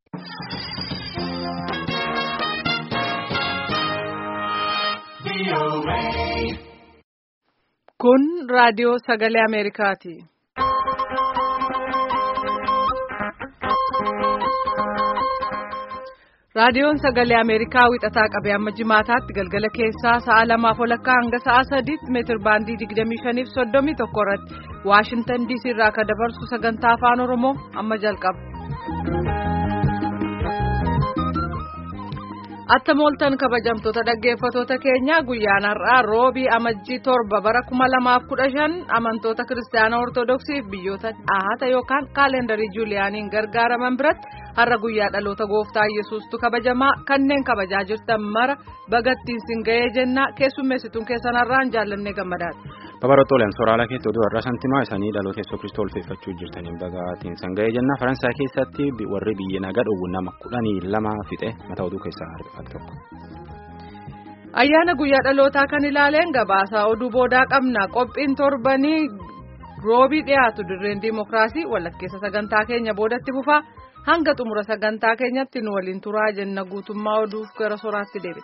Kun raadiyoo sagalee Ameerikaati. Raadiyoon sagalee Ameerikaa wixataa qabee amma jimaataatti galgala keessaa sa'a lamaaf walakkaa hanga sa'a sadiitti meetir baandii 25 fi 31 irratti Waashintan DC irraa akka dabarsu sagantaa afaan Oromoo amma jalqaba. Atta mooltan kabajamtoota dhaggeeffatoota keenya guyyaan har'aa roobii amajjii torba bara kuma lamaaf kudha shan amantoota kiristaanaa ortodoksii fi biyyoota dhahata yookaan kaalendarii juuliyaaniin gargaaraman biratti har'a guyyaa dhaloota gooftaa yesuustu kabajamaa kanneen kabajaa jirtan mara bagattiin sin ga'ee jennaa keessummeessituun keessan har'aan jaallannee gammadaadha. Babarootooleen sooraalaa keetti oduu har'a santimaa isaanii dhaloota yesuus kiristoos ulfeeffachuu jirtaniin bagaatiin san ga'ee jenna faransaay keessatti warri biyya nagaa dhowwu nama kudhanii lama fixe mata oduu keessaa harkifatu tokko. Ayyaana guyyaa dhalootaa kan ilaaleen gabaasaa oduu boodaa qabna qophiin torbanii roobii dhiyaatu dirreen diimokiraasii walakkeessa sagantaa keenya boodatti fufaa hanga xumura sagantaa keenyatti nu waliin turaa jenna guutummaa oduuf gara soraatti deebi'a.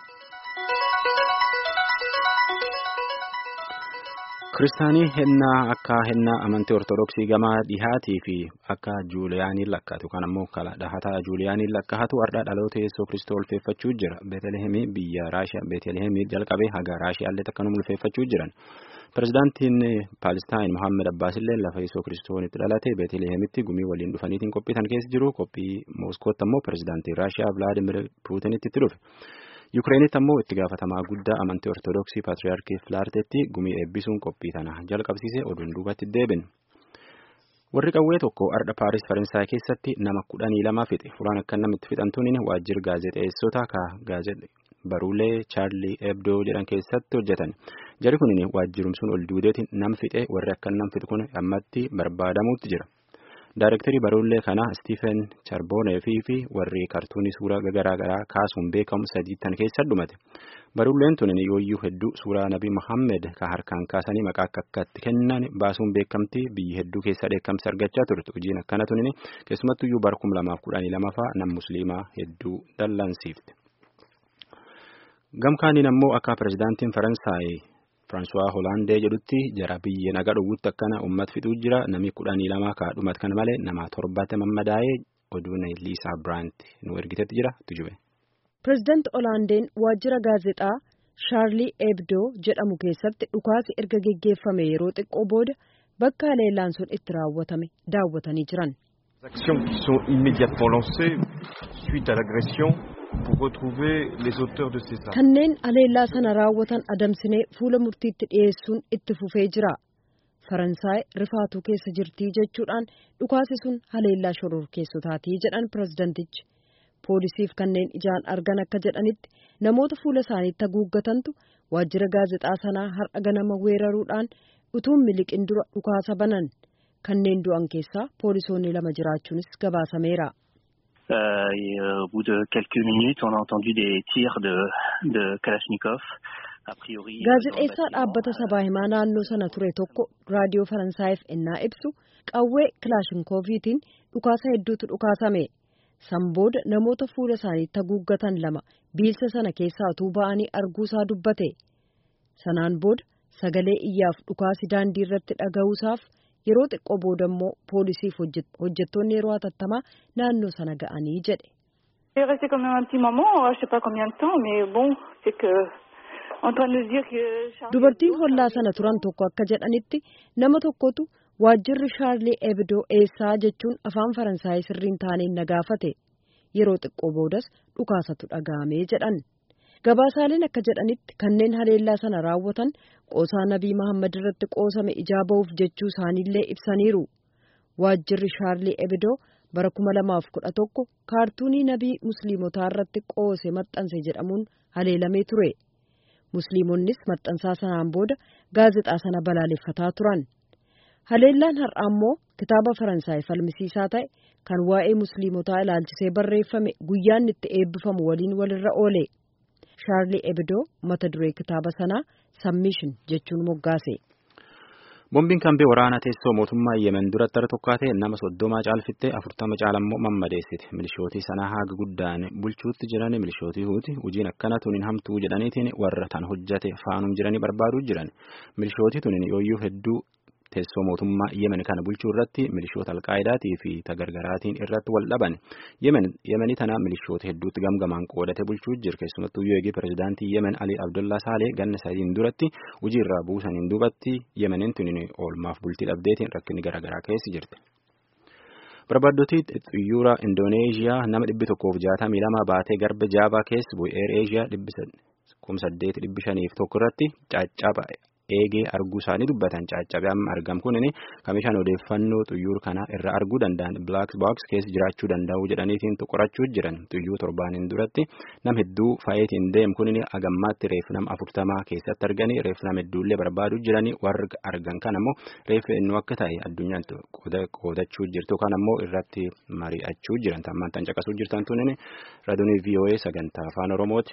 Kiristaanii hennaa akka hennaa amantii ortodoksii gamaa dhihaatii fi akka juuliyaaniin lakkaatu yookaan ammoo dhahataa juuliyaaniin lakkaatu har'a dhaloota yesuus kiristoos ulfeeffachuu jira beetelihemii biyya raashiyaa beetelihemii jalqabee haga raashiyaallee akkanuma ulfeeffachuu jiran pirezidaantiin paalestaan mohaammed abbaasillee lafa yesuus kiristoositti dhalate beetelihemitti gumii waliin dhufaniitiin qophiitan keessa jiru qophii mooskootti ammoo pirezidaantiin raashiyaa vilaadimir puutinitti itti dhufe. Yukireenitti ammoo itti gaafatamaa guddaa amantii ortodoksii paatriyaarkii Filaarteetti gumii eebbisuun qophii tana jalqabsiise oduun duubatti deebin. Warri qawwee tokko ardha Paaris Faransaay keessatti nama kudhanii lama fixe. Fulaan akka namitti fixantuun waajjira gaazexeessota ka baruulee Chaarlii Ebdoo jedhan keessatti hojjetan. Jari kun waajjirumsuun ol duudeetiin nam fixe warri akka nam fixe kun ammatti barbaadamuutti jira. Daarektarii baruulee kanaa Stiifen Charboneefii fi warri kartuunii suuraa garaagaraa kaasuun beekamu sadiittan keessa dhumate. Baruuleen tun yooyyuu hedduu suuraa Nabii Muhammed ka harkaan kaasanii maqaa akka akkatti kennan baasuun beekamtii biyyi hedduu keessa dheekkamsa argachaa turte. Hojiin akkana tun keessumattuyyuu bara kuma lamaaf kudhanii lamaffaa nam musliimaa hedduu dallansiifte. Gamkaaniin ammoo akka pirezidaantiin Faransaay. Firaansuwaa Hoolaandee jedhutti jara biyya nagaa dhowwutti akkana uummata fixuu jira namni kudhanii lama kaadhumat kan malee nama torbatti mammadaa'ee oduun Liisaa Biraant nu ergitetti jira tujube. Pireezidaanti Hoolaandeen waajjira gaazexaa Shaarlii Ebdoo jedhamu keessatti dhukaasi erga geggeeffame yeroo xiqqoo booda bakka haleellaan sun itti raawwatame daawwatanii jiran. Kanneen haleellaa sana raawwatan adamsinee fuula murtiitti dhiyeessuun itti fufee jira. Faransaay rifaatuu keessa jirtii jechuudhaan dhukaasi sun haleellaa shororkeessotaati jedhan pirezidantichi. Poolisiif kanneen ijaan argan akka jedhanitti namoota fuula isaaniitti haguuggatantu waajjira gaazexaa sanaa har'a ganama weeraruudhaan utuun miliqin dura dhukaasa banan. Kanneen du'an keessaa poolisoonni lama jiraachuunis gabaasameera. Euh, au bout de quelques minutes, on a entendu des tirs de, de Kalachnikov. Gaazexeessaa dhaabbata sabaa himaa naannoo sana ture tokko raadiyoo Faransaayif ennaa ibsu qawwee kilaashinkoviitiin dhukaasa hedduutu dhukaasame. San booda namoota fuula isaaniitti haguuggatan lama biilsa sana keessaa utuu ba'anii arguusaa dubbate. Sanaan booda sagalee iyyaaf dhukaasi daandii irratti dhaga'uusaaf yeroo xiqqoo booda immoo poolisiif hojjettoonni yeroo hatattamaa naannoo sana ga'anii jedhe. Dubartiin hollaa sana turan tokko akka jedhanitti nama tokkotu waajjirri Shaarlii Ebdoo eessaa jechuun afaan Faransaayii sirriin taaneen na gaafate yeroo xiqqoo boodas dhukaasatu dhaga'amee jedhan. Gabaasaaleen akka jedhanitti kanneen haleellaa sana raawwatan qoosaa Nabii Mahammad irratti qoosame ijaa ba'uuf jechuu isaaniillee ibsaniiru. Waajjirri Shaarlii Ebdoo bara kuma lamaaf kudha tokko kaartuunii Nabii Musliimotaa irratti qoose maxxanse jedhamuun haleelamee ture. Musliimonnis maxxansaa sanaan booda gaazexaa sana balaaleffataa turan. Haleellaan har'aa immoo kitaaba Faransaay falmisiisaa ta'e kan waa'ee Musliimotaa ilaalchisee barreeffame guyyaan itti eebbifamu waliin walirra oole. Shaarlii Ebdoo mata duree kitaaba sanaa Submission jechuun moggaase. Boombiin kambee waraanaa teessoo mootummaa Yemen duratti irra tokkaatee nama soddomaa caalfittee afurtama caalammoo mammadeessite. Milishootii sanaa haga guddaan bulchuutti jiran milishootii huuti hojiin akkana tuniin hamtuu jedhaniitiin warra tan hojjate faanum jiranii barbaaduu jiran. Milishootii tuniin yooyyuu hedduu teessoo mootummaa Yemen kana bulchuu irratti milishoota alqaayidaatii fi tagargaraatiin irratti wal dhaban. Yemenii tana milishoota hedduutti gamgamaan qoodate bulchuu jira. Keessumattuu yoo pirezidaantii Yemen Ali Abdullaa Saalee ganna sadiin duratti hojii irraa buusaniin duubatti Yemeniin tuniin oolmaaf bultii dhabdeetiin rakkinni garaagaraa keessa jirti. Barbaaddootii xiyyoora Indooneeziyaa nama dhibbi tokkoof jaatamii lama baatee garba jaabaa keessa bu'e Eer Eeziyaa kuma saddeet dhibbi shaniif tokko irratti caccaba eegee arguu isaanii dubbatan caccabee amma argam kunin kamishaan odeeffannoo xiyyoor kana irraa arguu danda'an black box keessa jiraachuu danda'u jedhaniitiin qorachuu jiran xiyyuu torbaaniin duratti nam hedduu faayetiin deemu kunin agammaatti reefu nama afurtamaa keessatti arganii reefu nama hedduullee barbaaduu jiranii warra argan kan ammoo reefu eenyu akka ta'e addunyaan qoodachuu jirtu kan ammoo irratti mari'achuu jiran tammaan tan caqasuu jirtan tunin raadiyoo VOA sagantaa afaan oromooti.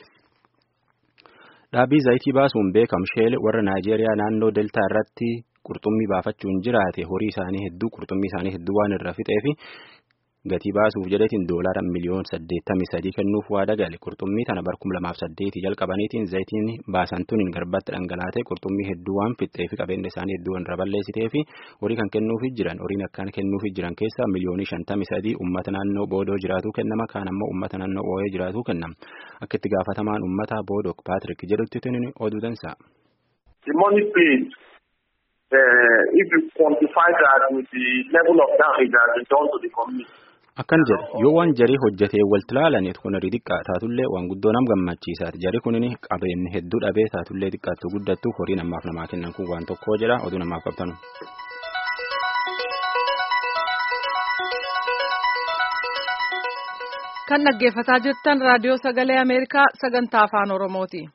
Dhaabbii zayitii baasuun beekamu sheel warra Naayijeeriyaa naannoo Deltaa irratti qurxummii baafachuun jiraate horii isaanii hedduu qurxummii isaanii hedduu waan irra fixeef gatii baasuuf jedhetiin doolaara miliyoon saddeettamii sadii kennuuf waada gale qurxummii tana bar kuma lamaaf saddeetii jalqabaniitiin zayitiin baasan tuniin garbatti dhangalaatee qurxummii hedduu waan fixxee fi qabeenya isaanii hedduu waan irra balleessitee fi horii kan kennuufi jiran horiin akkaan kennuufi jiran keessaa miliyoonii shantamii sadii uummata naannoo boodoo jiraatu kennama kaan ammoo uummata naannoo ooyee jiraatu kennama akka itti gaafatamaan uummata boodoo Paatrik jedhutti tuniin oduu dansa. The money paid uh, if you quantify that with the level of damage that has been done to the community. Akkan jedhe yoo waan jarii hojjetee walitti ilaalan kun xiqqaa taatullee waan guddoo nam gammachiisaati jarii kunin qabeenyi hedduu dhabee taatullee xiqqaattu guddattu horii namaaf namaa kennan kun waan tokko jedha oduu namaaf qabtanu. Kan dhaggeeffataa jirtan raadiyoo sagalee Ameerikaa sagantaa afaan Oromooti.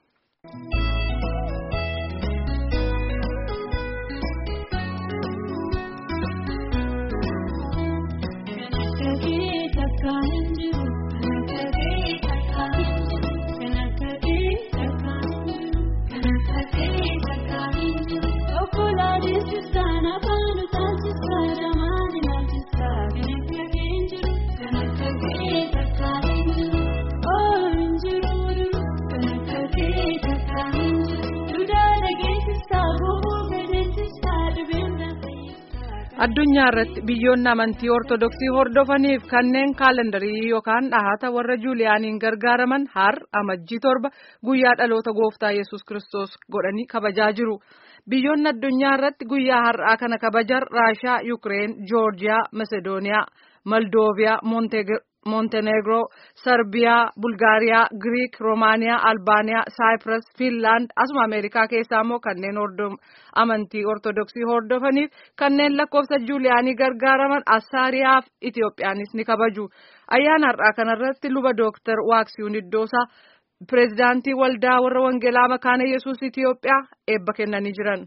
addunyaa irratti biyyoonni amantii ortodoksii hordofaniif kanneen kaalendarii yookaan dhahata warra juuliyaaniin gargaaraman har amajjii torba guyyaa dhaloota gooftaa yesus kristos godhanii kabajaa jiru biyyoonni addunyaa irratti guyyaa har'aa kana kabajan raashaa yukireen joorjiyaa masedooniyaa moldooviyaa montenegro sarbiyaa bulgaariyaa giriik roomaaniyaa albaaniyaa saayipras fiinlaand asuma ameerikaa keessaa immoo kanneen amantii ortodoksii hordofaniif kanneen lakkoofsa juuliyaanii gargaaraman assaariyaa fi itiyoophiyaanis ni kabaju ayyaana har'aa kanarratti luba dooktar waaksiyuun iddoosaa pireezidaantii waldaa warra wangeelaa makaana yesus itiyoophiyaa eebba kennanii jiran.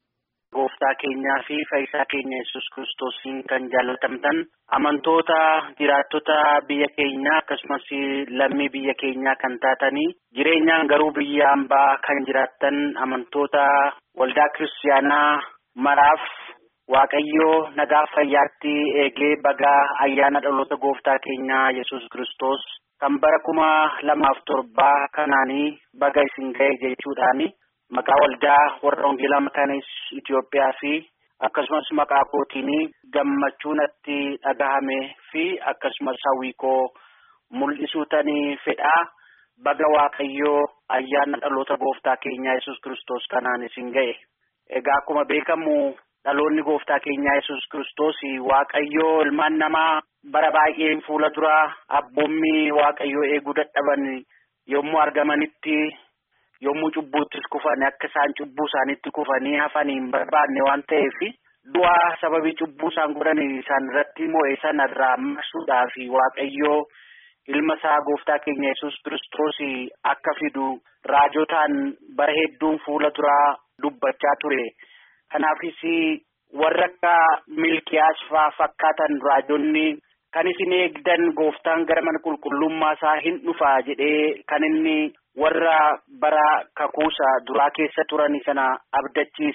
Gooftaa keenyaa fi fayyisaa keenya yesus kiristoosiin kan jaallatamtan amantoota jiraattota biyya keenyaa akkasumas lammii biyya keenyaa kan taatanii jireenyaan garuu biyya hambaa kan jiraattan amantoota waldaa kiristaanaa maraaf waaqayyoo nagaa fayyaatti eegee bagaa ayyaana dhaloota gooftaa keenyaa yesus kiristoos kan bara kuma lamaaf torbaa kanaanii baga isin ga'e jechuudhaani. Maqaa waldaa warra wangeelaa makaana Itoophiyaa fi akkasumas maqaa kootiin gammachuu natti dhagahame fi akkasumas hawwii koo mul'isuutanii fedhaa baga waaqayyoo ayyaana dhaloota gooftaa keenyaa yesus kiristoos kanaan isin ga'e. Egaa akkuma beekamu dhaloonni gooftaa keenyaa yesus kiristoos waaqayyoo ilmaan namaa bara baay'een fuula duraa abboommii waaqayyoo eeguu dadhaban yommuu argamanitti. yommuu cubbuuttis kufan akka isaan cubbuu isaaniitti kufanii hafanii hin barbaanne waan ta'eef du'aa sababii cubbuu isaan godhan isaan irratti mo'e sana irraa marsuudhaaf waaqayyoo ilma isaa gooftaa keenya yesus kiristoos akka fidu raajotaan bara hedduun fuula duraa dubbachaa ture kanaafis warra akka milkiyaas faa fakkaatan raajonni kan isin eegdan gooftaan gara mana qulqullummaa isaa hin dhufaa jedhee kan inni warra bara kakuusa duraa keessa turan sana abdachiise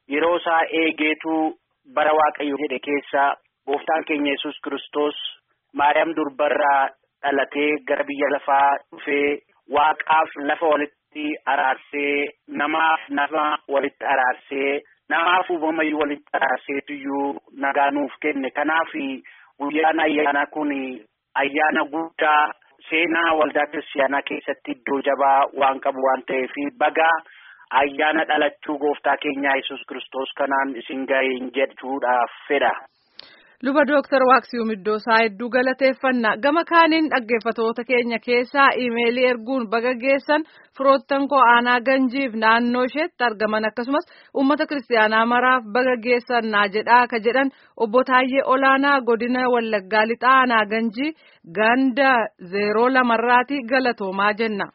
yeroo isaa eegeetu bara waaqayyo jedhe keessa gooftaan keenya yesus Kiristoos Maariyaam durbarraa dhalatee gara biyya lafaa dhufee waaqaaf lafa walitti araarsee namaaf nama walitti araarsee namaaf uumamayyuu walitti araarseetuyyuu nagaa nuuf kenne kanaaf guyyaan ayyaanaa kun ayyaana guddaa seenaa waldaa kiristaanaa keessatti iddoo jabaa waan qabu waan ta'eef baga ayyaana dhalachuu gooftaa keenyaa yesus Kiristoos kanaan isin ga'een jedhuudhaaf fedha. Luba Dooktar Waaqsiyuum Iddoosaa hedduu galateeffannaa gama kaaniin dhaggeeffatoota keenya keessaa iimeelii erguun baga geessan firoottan koo aanaa ganjiif naannoo isheetti argaman akkasumas uummata kiristaanaa maraaf baga geessannaa jedhaa ka jedhan obbo Taayyee Olaanaa godina Wallaggaa Lixaa aanaa ganjii ganda zeeroo lamarraati galatoomaa jenna.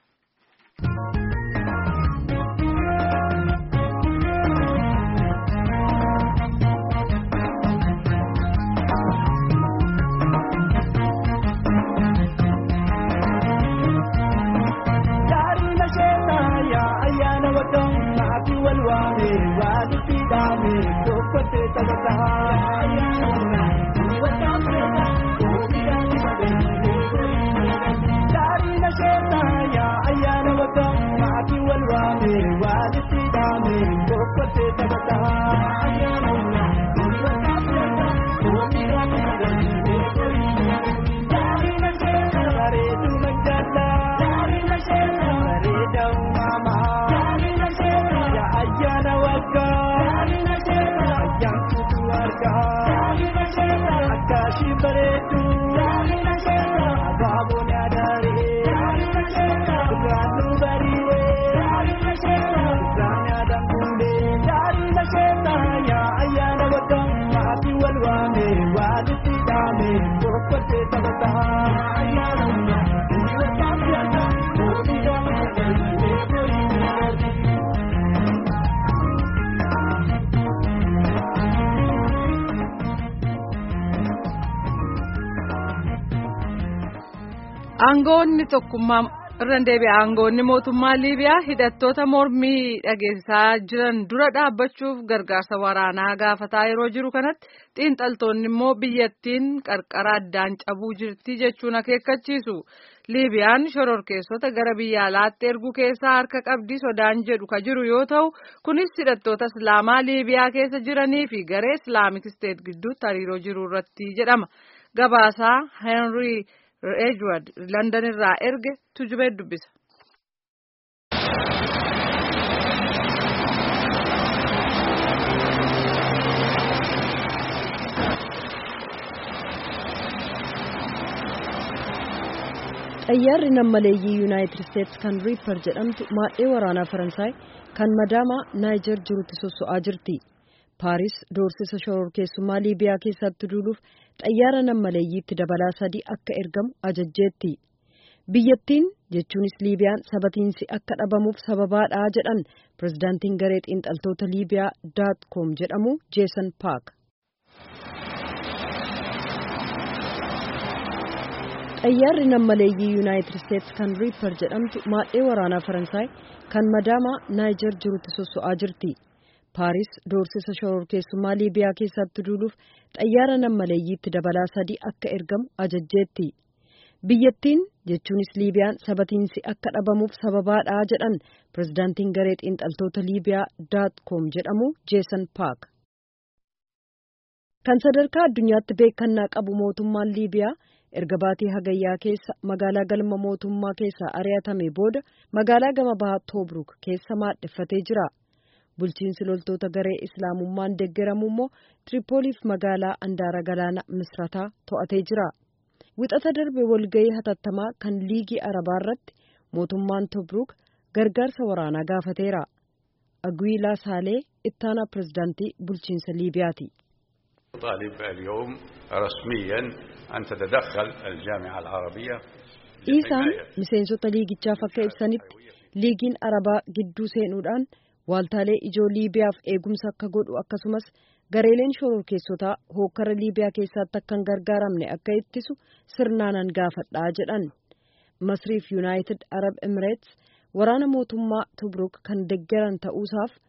Aangoonni tokkummaa irra deebi'a. Aangoonni mootummaa Liibiyaa hidhattoota mormii dhageessisaa jiran dura dhaabbachuuf gargaarsa waraanaa gaafataa yeroo jiru kanatti xiinxaltoonni immoo biyyattiin qarqara addaan cabuu jirti jechuun akeekkachiisu. Liibiyaan shororkeessota gara biyya alaatti erguu keessaa harka qabdii sodaan jedhu ka jiru yoo ta'u kunis hidhattoota islaamaa Liibiyaa keessa jiranii fi garee islaamik isteet gidduutti hariiroo jiru irratti jedhama. Gabaasaa Henry. Edward London irraa erge tujubee dubbisa. xayyaarri nammaleeyyii yuunaayitid isteetsi kan riipper jedhamtu maadhee waraanaa faransaay kan madaamaa naayijer jirutti sosso'aa jirti paaris doorsisa shororkeessummaa liibiyaa keessatti duuluuf xayyaara nammaleeyyiitti dabalaa sadii akka ergamu ajajjeetti biyyattiin jechuunis liibiyaan sabatiinsi akka dhabamuuf sababaadha jedhan pirezidaantiin garee xiinxaltoota liibiyaa daat koom jedhamu jeesan paak xayyaarri nammaleeyyii yuunaayitid isteetsi kan riipper jedhamtu maadhee waraanaa faransaay kan madaamaa naayijer jirutti sosso'aa jirti paaris doorsisa shororkeessummaa liibiyaa keessatti duuluuf xayyaara nammaleeyyiitti dabalaa sadii akka ergamu ajajjeetti biyyattiin jechuunis liibiyaan sabatiinsi akka dhabamuuf sababaadha jedhan pirezidaantiin garee xiinxaltoota liibiyaa daat koom jedhamu jeesan paak kan sadarkaa addunyaatti beekannaa qabu mootummaan liibiyaa erga baatii hagayyaa keessa magaalaa galma mootummaa keessaa ari'atame booda magaalaa gama bahaa toobruk keessa maadheffatee jira bulchiinsi loltoota garee islaamummaan deeggaramu immoo tiripooliif magaalaa andaara galaana misrataa to'atee jira wixata darbe walgayii hatattamaa kan liigii arabaa irratti mootummaan toobruk gargaarsa waraanaa gaafateera agwiilaa saalee ittaanaa pirezidaantii bulchiinsa liibiyaati. طالب اليوم رسميا أن تتدخل الجامعة العربية Isaan miseensota liigichaaf akka ibsanitti liigiin arabaa gidduu seenuudhaan waaltaalee ijoo liibiyaaf eegumsa akka godhu akkasumas gareeleen shororkeessotaa hookkara liibiyaa keessatti akka hin gargaaramne akka ittisu sirnaanan gaafadhaa jedhan masriif yuunaayitid arab emireets waraana mootummaa tubruk kan deggeran ta'uusaaf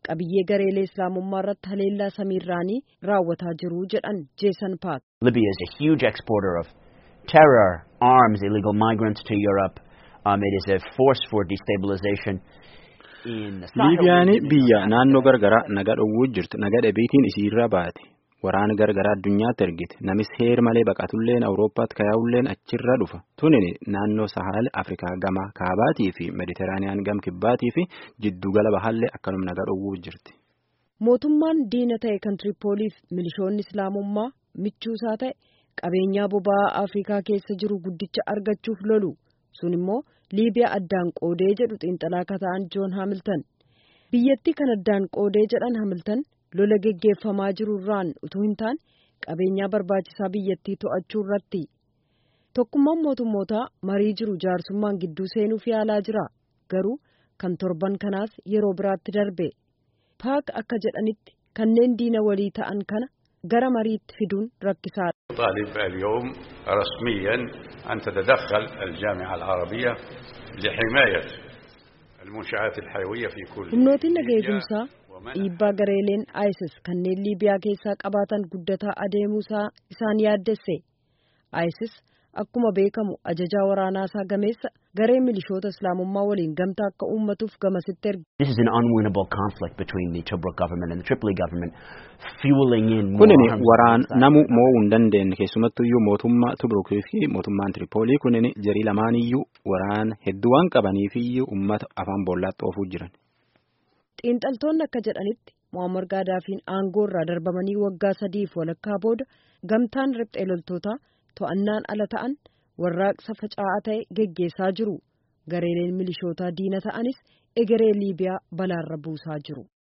qabiyyee gareelee islaamummaa irratti haleellaa samiirraanii raawwataa jiru jedhan jeesan paak. Libya is a huge exporter of terror, arms, illegal migrants to Europe. Um, it is a force for destabilization. Liibiyaan biyya naannoo gargaraa naga dhowwuu jirtu naga dhabeetiin isiirra baate waraana gargaraa addunyaatti ergite namis heer malee baqatulleen awurooppaatti kayaa'ulleen achirra dhufa tunin naannoo sahaal afrikaa gama kaabaatii fi mediteraaniyaan gam kibbaatii fi jiddugala bahaallee akkanuma naga dhowwuu jirti. mootummaan diina ta'e kan tiripooliif milishoonni islaamummaa michuusaa ta'e qabeenyaa boba'aa afrikaa keessa jiru guddicha argachuuf lolu sun immoo liibiyaa addaan qoodee jedhu xiinxalaa kata'an joon haamiltan biyyattii kan addaan qoodee jedhan haamiltan lola geggeeffamaa jiru irraan utuu hin taane qabeenyaa barbaachisaa biyyattii to'achuu irratti tokkummaan mootummootaa marii jiru jaarsummaan gidduu seenuuf yaalaa jira garuu kan torban kanaas yeroo biraatti darbe paak akka jedhanitti kanneen diina walii ta'an kana gara mariitti fiduun rakkisaadha. طالب اليوم رسميا أن تتدخل الجامعة العربية لحماية المنشآت الحيوية في كل humnootiin naga eegumsaa dhiibbaa gareeleen isis kanneen liibiyaa keessaa qabaatan guddataa adeemuusaa isaan yaaddesse isis akkuma beekamu ajajaa waraanaasaa gameessa garee milishoota islaamummaa waliin gamtaa akka uummatuuf gamasitti erge. This is an unwinnable conflict between the Tobruk government and the Tripoli government, fueling in more Kunin arms waraan inside. namu mo'uu hin dandeenye keessumattuyyuu mootummaa Tubrukii fi mootummaan Tiripoolii kunin jarii lamaaniyyuu waraana hedduu waan qabaniifiyyuu uummata afaan boollaatti oofuu jiran. xiinxaltoonni akka jedhanitti muammar gaadaafiin aangoo irraa darbamanii waggaa sadiif walakkaa booda gamtaan riphxee loltootaa to'annaan ala ta'an warraaqsa faca'aa ta'e geggeessaa jiru gareeleen milishootaa diina ta'anis egeree liibiyaa balaarra buusaa jiru.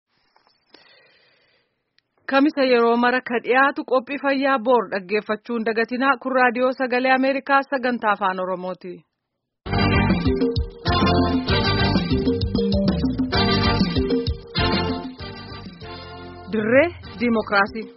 Kamisa yeroo mara ka dhiyaatu qophii fayyaa boor dhaggeeffachuun dagatinaa kun raadiyoo sagalee Ameerikaa sagantaa afaan Oromooti. Dirree Diimokiraasii.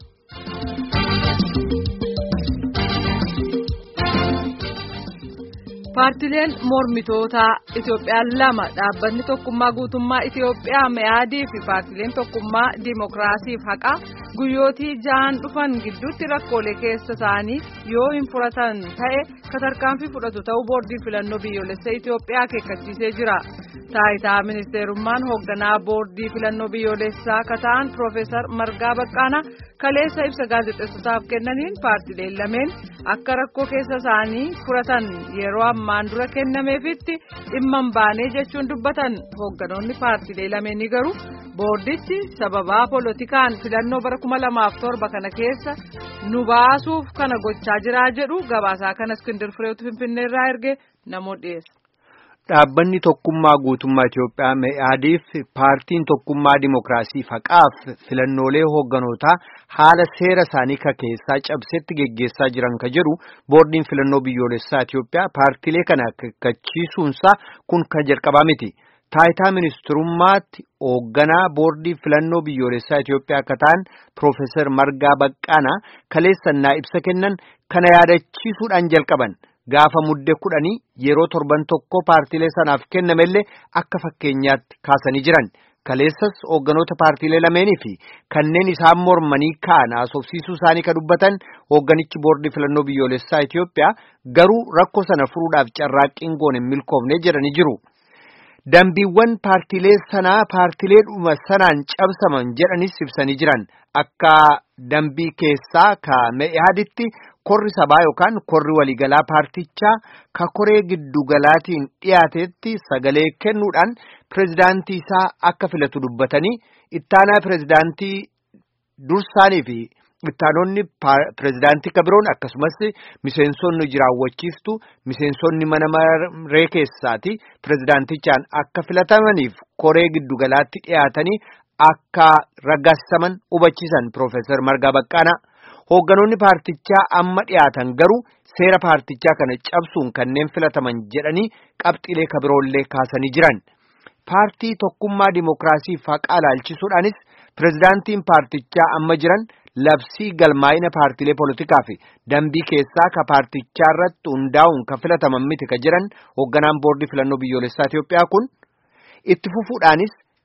Paartileen mormitootaa Itoophiyaa lama dhaabbanni tokkummaa guutummaa Itoophiyaa me'aadii fi paartileen tokkummaa diimokiraasiif haqaa guyyootii ja'an dhufan gidduutti rakkoolee keessa isaanii yoo hin furatan ta'e tarkaanfii fudhatu ta'uu boordii filannoo biyyoolessaa Itoophiyaa akeekkachiisee jira. Taayitaa ministeerummaan hoogganaa boordii filannoo biyyoolessaa akka ta'an Piroofeesar Margaa Baqqaanaa kaleessa ibsa gaazexeessotaaf kennaniin paartileen lameen akka rakkoo keessa isaanii furatan yeroo ammaan dura kennameefitti dhimma hin baane jechuun dubbatan hoogganoonni paartilee lameenii garuu boordichi sababaa poolotikaan filannoo bara kuma lamaaf torba kana keessa nu baasuuf kana gochaa jiraa jedhu gabaasaa kana iskindir fireetu finfinneerraa erge namoota dhiyeessa. Dhaabbanni tokkummaa guutummaa Itoophiyaa me'aadiif paartiin tokkummaa dimokiraasii haqaaf filannoolee hoogganotaa haala seera isaanii ka keessaa cabsetti geggeessaa jiran ka jedhu boordiin filannoo biyyoolessaa Itoophiyaa paartilee kana akeekkachiisuunsaa kun kan jalqabaa miti. Taayitaa ministirummaatti hoogganaa boordii filannoo biyyoolessaa Itoophiyaa akka ta'an Piroofeesar Margaa Baqqaanaa kaleessannaa ibsa kennan kana yaadachiisuudhaan jalqaban. Gaafa mudde kudhanii yeroo torban tokko paartiilee sanaaf kennamellee akka fakkeenyaatti kaasanii jiran. Kaleessas hoogganoota paartiilee lameenii fi kanneen isaan mormanii ka'an haasofsiisuu isaanii kan dubbatan hoogganichi boordii filannoo biyyoolessaa Itoophiyaa garuu rakkoo sana furuudhaaf carraaqqiin goone hin milkoofne jedhanii jiru. Dambiiwwan paartiilee sanaa paartiilee dhuma sanaan cabsaman jedhanis ibsanii jiran akka dambii keessaa ka me'aaditti korri sabaa yookaan korri waliigalaa paartichaa ka koree giddugalaatiin dhiyaatetti sagalee kennuudhaan pirezidaantii isaa akka filatu dubbatanii ittaanaa pirezidaantii dursaanii fi ittaanonni pirezidaantii kabiroon akkasumas miseensonni jiraawwachiistu miseensonni mana maree keessaati pirezidaantichaan akka filatamaniif koree giddugalaatti dhiyaatanii akka raggaasisaman hubachiisan Piroofeesar Margaa Baqqaanaa. Hoogganoonni paartichaa amma dhiyaatan garuu seera paartichaa kana cabsuun kanneen filataman jedhanii qabxiilee kabiroollee kaasanii jiran. Paartii tokkummaa dimokiraasii haqaa ilaalchisuudhaanis pirezidaantiin paartichaa amma jiran labsii galmaa'ina paartiilee poolitikaa fi dambii keessaa ka paartichaa irratti hundaa'uun ka filataman miti ka jiran hoogganaan boordii filannoo biyyoolessaa Itoophiyaa kun itti fufuudhaanis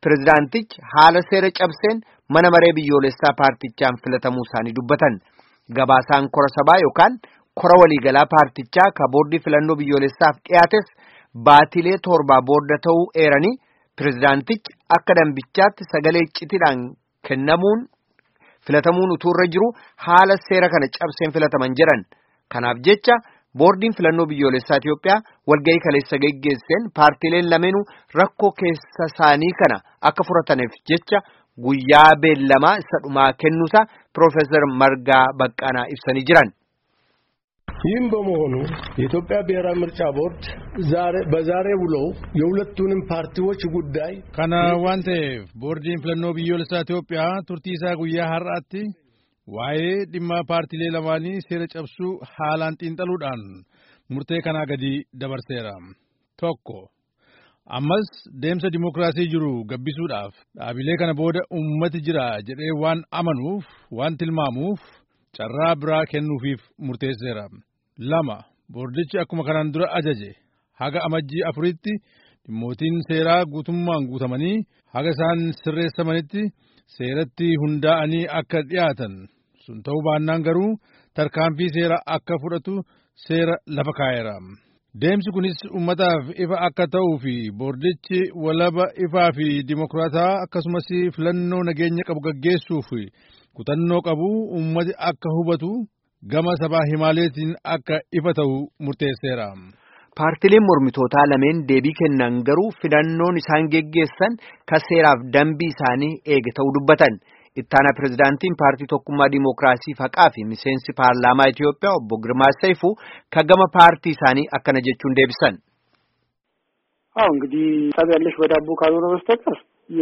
pirezidaantichi haala seera cabseen mana maree biyyoolessaa paartichaan filatamuu isaanii dubbatan gabaasaan kora sabaa yookaan kora waliigalaa paartichaa ka boordii filannoo biyyoolessaaf dhiyaates baatilee torbaa booda ta'uu eeranii pirezidaantichi akka dambichaatti sagalee icciitiidhaan kennamuun filatamuun utuu irra jiru haala seera kana cabseen filataman jedhan kanaaf jecha boordiin filannoo biyyoolessaa Itiyoophiyaa walgahii kaleessa geggeesseen paartiileen lameenuu rakkoo keessa isaanii kana akka furataniif jecha guyyaa beellamaa isa dhumaa kennuusaa Piroofeesar Margaa Baqqaanaa ibsanii jiran. ይህም በመሆኑ የኢትዮጵያ ብሔራዊ ምርጫ ቦርድ ዛሬ በዛሬ ውሎው የሁለቱንም ፓርቲዎች ጉዳይ kana waan ta'eef boordiin filannoo biyyoolessaa Itoophiyaa turtii isaa guyyaa har'aatti waa'ee dhimma paartiilee lamaanii seera cabsuu haalaan xiinxaluudhaan murtee kanaa gadi dabarseera. Tokko ammas deemsa dimookiraasii jiru gabbisuudhaaf dhaabilee kana booda ummati jira jedhee waan amanuuf waan tilmaamuuf carraa biraa kennuufiif murteesseera. Lama boordichi akkuma kanaan dura ajaje haga amajjii afuritti dhimmootiin seeraa guutummaan guutamanii haga isaan sirreessamanitti seeratti hundaa'anii akka dhiyaatan sun ta'uu baannaan garuu tarkaanfii seera akka fudhatu seera lafa kaa'eera. Deemsi kunis uummataaf ifa akka ta'uu fi boordichi walaba ifaa fi dimokiraataa akkasumas filannoo nageenya qabu gaggeessuuf kutannoo qabu uummati akka hubatu gama sabaa himaaleetiin akka ifa ta'u murteesseera. Paartileen mormitootaa lameen deebii kennan garuu filannoon isaan geggeessan ka seeraaf dambii isaanii eege ta'uu dubbatan. Ittaana pirezidaantiin paartii tokkummaa diimokiraasii faqaa fi miseensi paarlaamaa Itiyoophiyaa obbo Girmaa Seifuu ka gama paartii isaanii akkana jechuun deebisan. አዎ እንግዲህ ሀሳብ ያለሽ በዳቦ ካልሆነ በስተቀር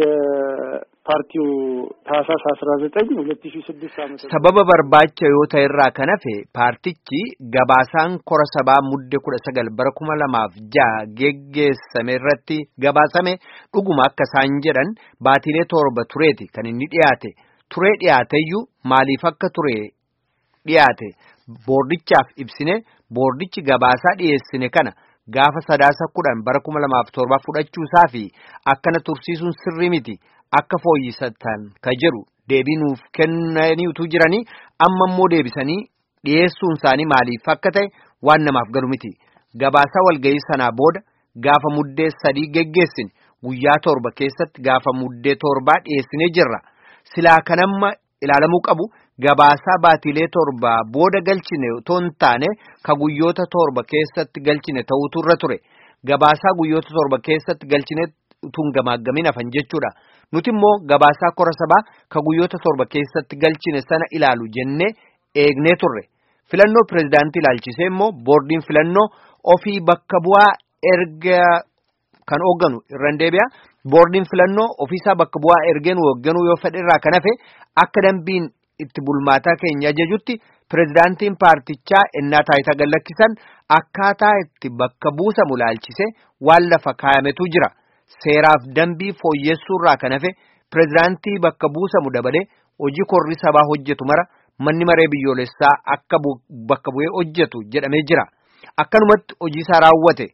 የፓርቲው ታህሳስ አስራ ዘጠኝ ሁለት ሺ ስድስት ዓመተ sababa barbaacha yoo ta'e irraa kan hafe paartichi gabaasaan kora sabaa mudde kudha sagal bara kuma lamaaf ja'a geggeessame irratti gabaasame dhuguma akka isaan jedhan baatilee torba tureeti kan inni dhiyaate turee dhiyaateyyuu maaliif akka ture dhiyaate boordichaaf ibsine boordichi gabaasaa dhiyeessine kana gaafa sadaasa kudhan bara kuma lamaaf torba fudhachuusaa fi akkana tursiisuun sirrii miti akka fooyyisatan ka jedhu deebii nuuf kennanii utuu jiranii amma immoo deebisanii dhiyeessuun isaanii maaliif akka ta'e waan namaaf galu miti gabaasaa walga'ii sanaa booda gaafa muddee sadii geggeessine guyyaa torba keessatti gaafa muddee torbaa dhiyeessinee jirra silaa kanamma ilaalamuu qabu gabaasaa baatilee torba booda galchine otoo hin taane ka guyyoota torba keessatti galchine ta'utu irra ture gabaasaa guyyoota torba keessatti galchine utuu hin gamaaggamin hafan jechuudha nuti immoo gabaasaa kora sabaa ka guyyoota torba keessatti galchine sana ilaalu jennee eegnee turre filannoo pirezidaantii ilaalchisee immoo boordiin filannoo ofii bakka bu'aa erga kan hoogganu irraan deebi'a boordiin filannoo ofiisaa bakka bu'aa ergeen hoogganuu yoo fedhe irraa kan hafe akka dambiin itti bulmaataa keenya ajajutti pirezidaantiin paartichaa ennaa taayitaa gallakkisan akkaataa itti bakka buusamu ilaalchise waan lafa kaayametu jira seeraaf dambii fooyyessuurraa kan hafe pirezidaantii bakka buusamu dabalee hojii korri sabaa hojjetu mara manni maree biyyoolessaa akka bakka bu'ee hojjetu jedhamee jira akkanumatti hojii isaa raawwate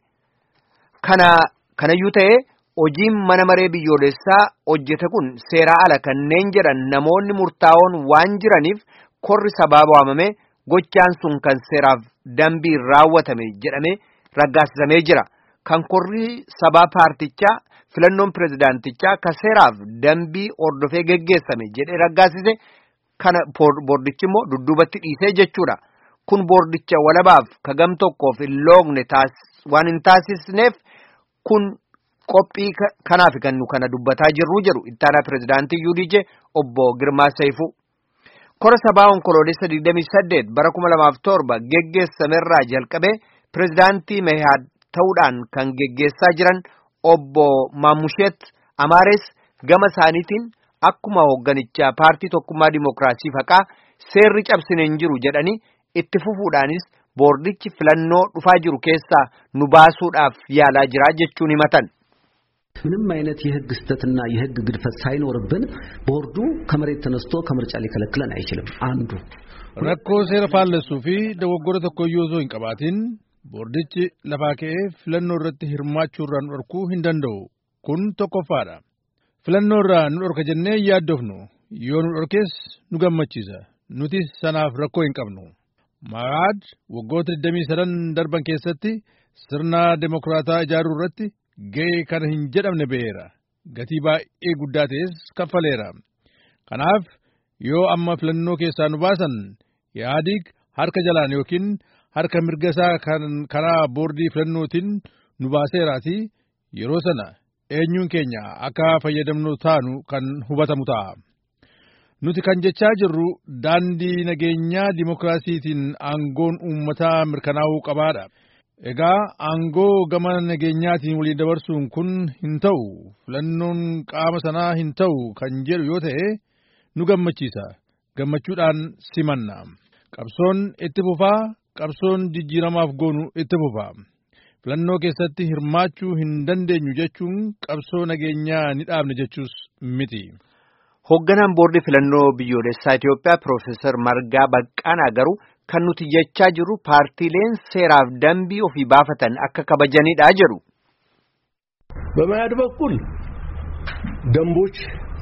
kana kanayyuu ta'ee hojiin mana maree biyyoolessaa hojjete kun seeraa ala kanneen jedhan namoonni murtaa'oon waan jiraniif korri sabaa waamamee gochaan sun kan seeraaf dambii raawwatame jedhamee raggaasisamee jira kan korri sabaa paartichaa filannoon pirezidaantichaa ka seeraaf dambii hordofee geggeessame jedhee raggaasise kana boordichi immoo dudduubatti dhiisee jechuudha kun boordicha walabaaf ka gam tokkoof hin loogne waan hin taasisneef kun qophii kanaaf kan nu kana dubbataa jirru jedhu ittaanaa pirezidaantii UDJ obbo Girmaa Seifuu. Kora sabaa onkoloolessa 28 bara 2007 geggeessamerraa jalqabee pirezidaantii Mehaad ta'uudhaan kan geggeessaa jiran obbo Maamusheet Amaares gama isaaniitiin akkuma hoogganichaa paartii tokkummaa dimookiraasii faqaa seerri cabsine hin jiru jedhanii itti fufuudhaanis boordichi filannoo dhufaa jiru keessaa nu baasuudhaaf yaalaa jira jechuun himatan. ምንም አይነት የህግ ስህተትና የህግ ግድፈት ሳይኖርብን ቦርዱ ከመሬት ተነስቶ ከምርጫ ሊከለክለን አይችልም። አንዱ rakkoo seera faallessuu fi dogoggora tokkoyyuu osoo hin qabaatin boordichi lafaa ka'ee filannoo irratti hirmaachuu irraa nu dhorkuu hin danda'u kun tokkoffaadha filannoo irraa nu dhorka jennee yaaddofnu yoo nu dhorkees nu gammachiisa nuti sanaaf rakkoo hin qabnu. Ma'aad waggoota 23 darban keessatti sirna demokiraataa ijaaruu irratti ga'ee kana hin jedhamne ba'eera. Gatii baay'ee guddaa ta'es kaffaleera. Kanaaf yoo amma filannoo keessaa nu baasan Ihaadig harka jalaan yookiin harka mirga isaa kan karaa boordii filannootiin nu baaseeraati yeroo sana eenyuun keenya akka fayyadamnu taanu kan hubatamu ta'a. Nuti kan jechaa jirru daandii nageenyaa dimokiraasiitiin aangoon uummataa mirkanaa'uu qabaadha. Egaa aangoo gama nageenyaatiin waliin dabarsuun kun hin ta'u filannoon qaama sanaa hin ta'u kan jedhu yoo ta'e nu gammachiisa gammachuudhaan simanna. Qabsoon itti fufaa qabsoon jijjiiramaaf goonu itti fufaa. Filannoo keessatti hirmaachuu hin dandeenyu jechuun qabsoo nageenyaa ni dhaabne jechuus miti. Hoogganaan boordii filannoo biyyoolessaa Itoophiyaa Piroofeesar Margaa Baqqaanaa garuu kan nuti jechaa jirru paartiileen seeraaf dambii ofii baafatan akka kabajanidha jedhu. በመያድ በኩል ደንቦች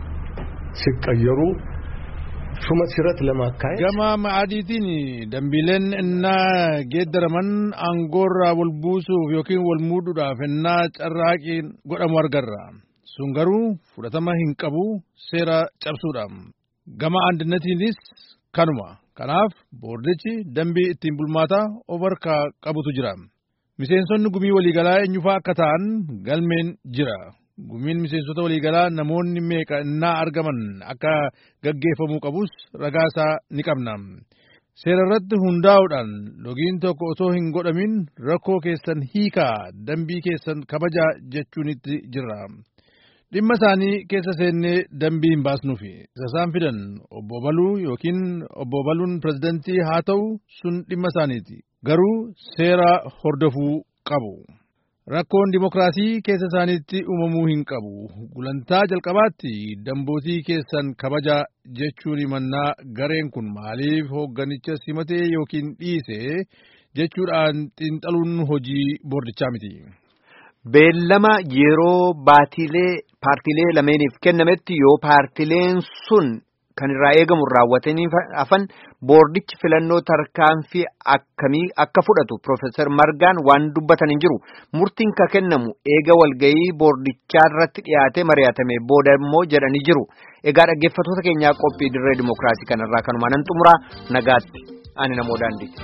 ሲቀየሩ ሹመት ሽረት ለማካሄድ ገማ መአዲቲን ደንቢሌን እና ጌደረመን አንጎራ ወልቡሱፍ ዮኪን ወልሙዱዳፍ እና ጨራቂን ጎደሙ አርገራ sun garuu fudhatama hin qabu seera cabsuudhaaf gama andinnatiinis kanuma kanaaf boordichi dambii ittiin bulmaataa of harkaa qabutu jira miseensonni gumii waliigalaa eenyufaa akka ta'an galmeen jira gumiin miseensota waliigalaa namoonni meeqa innaa argaman akka gaggeeffamuu qabus ragaasaa ni qabna seera irratti hundaa'uudhaan logiin tokko otoo hin godhamin rakkoo keessan hiikaa dambii keessan kabajaa jechuunitti jirra. dhimma isaanii keessa seennee dambii hin baasnuufi isa isaan fidan obbo Baluu yookiin obbo Baluun pirezidantii haa ta'u sun dhimma isaaniiti garuu seera hordofuu qabu. Rakkoon dimokiraasii keessa isaaniitti uumamuu hin qabu. Gulantaa jalqabaatti dambootii keessan kabajaa jechuun himannaa gareen kun maaliif hoogganicha simatee yookiin dhiise jechuudhaan xiinxaluun hojii boordichaa miti. Beellama yeroo baatilee paartiilee lameeniif kennametti yoo paartiileen sun kan irraa eegamu raawwatanii hafan boordichi filannoo tarkaanfii akkamii akka fudhatu Profeesar Margaan waan dubbatan hin jiru. Murtiin ka kennamu eega walgayii boordichaa irratti dhiyaatee mari'atame booda immoo jedhanii jiru. Egaa dhaggeeffattoota keenyaa qophii dirree dimookiraasii kanarraa kanumaan nan xumuraa nagaatti ani namoo daandiiti.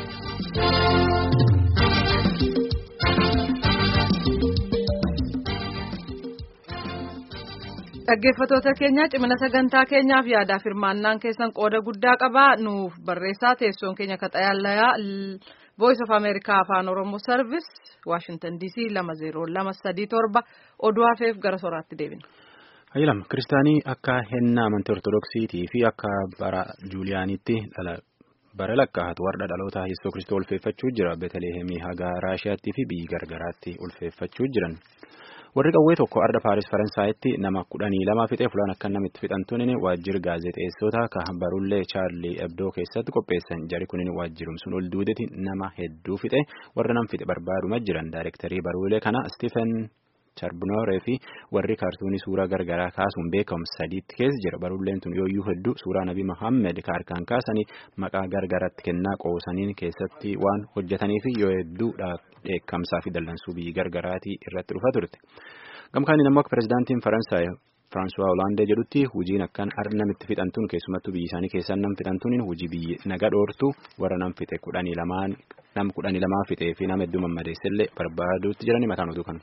Dhaggeeffattoota keenya cimina sagantaa keenyaaf yaadaaf hirmaannaan keessan qooda guddaa qabaa nuuf barreessaa teessoon keenya kaxayaalayaa Voice of America afaan Oromoo Service Washington DC lama zeeroo lama sadii torba oduu hafeef gara soraatti deebina. Hayyilam kiristaanii akka hennaa amantii ortodoksiitii fi akka bara juuliyaanitti bara lakkaa'atu warra dhaloota Yesuus Kiristoos ulfeeffachuu jira Beetelehemii haga Raashiyaattii fi biyyi gargaraatti ulfeeffachuu jiran. warri qawwee tokko arda paaris faransaayitti nama kudhanii lama fixee fulaan akka namitti fixantuun waajjira gaazexeessota ka barullee chaarlii ebdoo keessatti qopheessan jari kunin waajjirum sun ol duudetti nama hedduu fixe warra nam fixe barbaaduma jiran daayirektarii baruulee kana Stephen Charbonneau fi warri kaartuunii suuraa gargaraa kaasuun beekamu sadiitti keessa jira baruuleen tun yooyyuu hedduu suuraa nabii Muhammed ka harkaan kaasanii maqaa gargaraatti kennaa qoosaniin keessatti waan hojjetaniif yoo hedduudha dheekkamsaa fi dallansuu biyyi gargaraatii irratti dhufa turte. Gamkaaniin ammoo akka pirezidaantiin Faransaay Firaansuwaa Hoolaandee jedhutti hojiin akkaan arda namitti fixantuun keessumattuu biyyi isaanii keessaa nam fixantuun hojii biyyi naga dhoortu warra nam fixe kudhanii lamaan nam kudhanii lamaa fixee fi nama hedduu mammadeessellee barbaaduutti jiranii mataan oduu kana.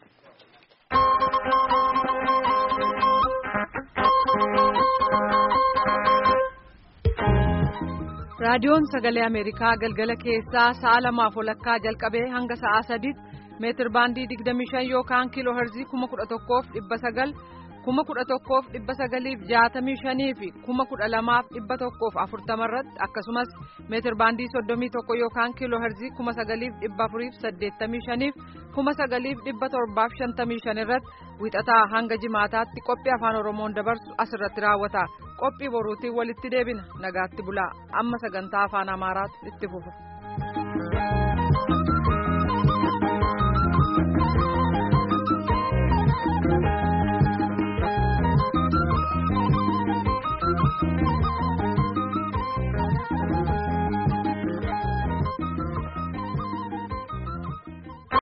raadiyoon sagalee ameerikaa galgala keessaa sa'a lamaaf walakkaa jalqabee hanga sa'a sadiitti meetir baandii digdamii shan yookaan kiiloo herzii kuma kudha tokkoof dhibba sagal kuma kudha tokkoof dhibba sagaliif jaatamii shanii fi kuma kudha lamaaf dhibba tokkoof afurtama irratti akkasumas meetir baandii soddomii tokko yookaan kiiloo herzii kuma sagaliif dhibba afuriif saddeettamii shaniif kuma sagaliif dhibba torbaaf shantamii shan irratti wixataa hanga jimaataatti qophii afaan oromoon dabarsu asirratti raawwata qophii boruutiin walitti deebina nagaatti bulaa amma sagantaa afaan amaaraatu itti fufa.